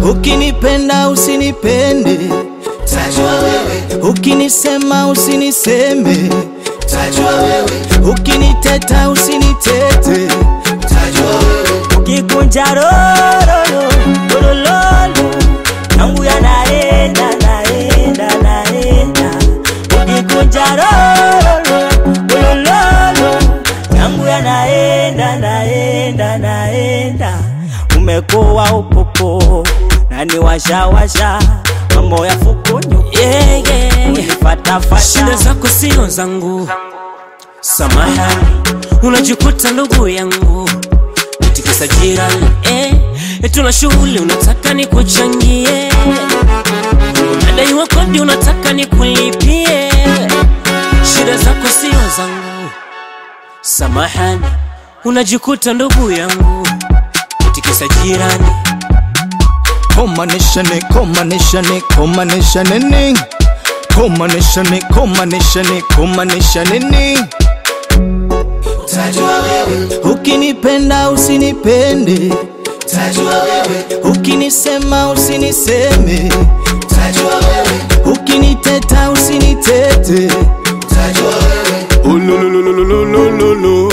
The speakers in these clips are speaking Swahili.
ukinipenda usinipende, tajua wewe, ukinisema usiniseme, tajua wewe, ukiniteta usinitete. tajua wewe, ukikunja rororo lololo yangu yanaenda naenda naenda ukikunja rororo lololo yangu yanaenda naenda naenda umekuwa upopo nani washawasha mambo ya fukunyu yeah, yeah, yeah. unifatafata shida zako sio zangu samahani unajikuta ndugu yangu tikisa jirani eh, tuna shughuli unataka nikuchangie unadaiwa kodi unataka nikulipie shida zako sio zangu samahani unajikuta ndugu yangu tikisa jirani Komanishane, komanishane, komanishane ni Komanishane, komanishane, komanishane ni tajua wewe, Ukinipenda usinipende, tajua wewe, ukinisema usiniseme, tajua wewe, ukiniteta usinitete. tajua wewe, Ulululululululu.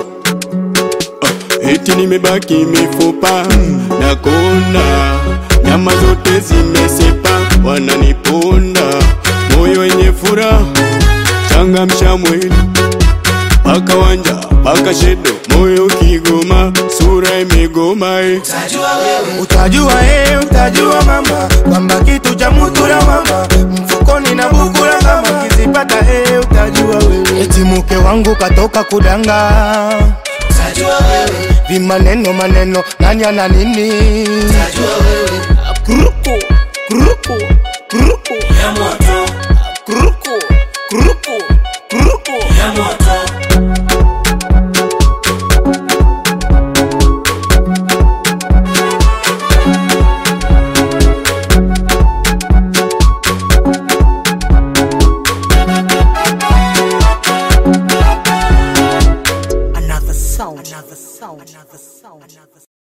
Ah, Eti nimebaki mifupa na konda, nyama zote zimesepa, wananiponda moyo wenye furaha, changamsha mwili paka wanja paka shedo, moyo kigoma, sura imegoma eh. tajua wewe, Utajua eh, utajua mama kwamba kitu cha mutura mama mfukoni na bukula kama kizipata eh, utajua wewe eti mke wangu katoka kudanga tajua wewe, vimaneno maneno nanya na nini tajua wewe, kurupu kurupu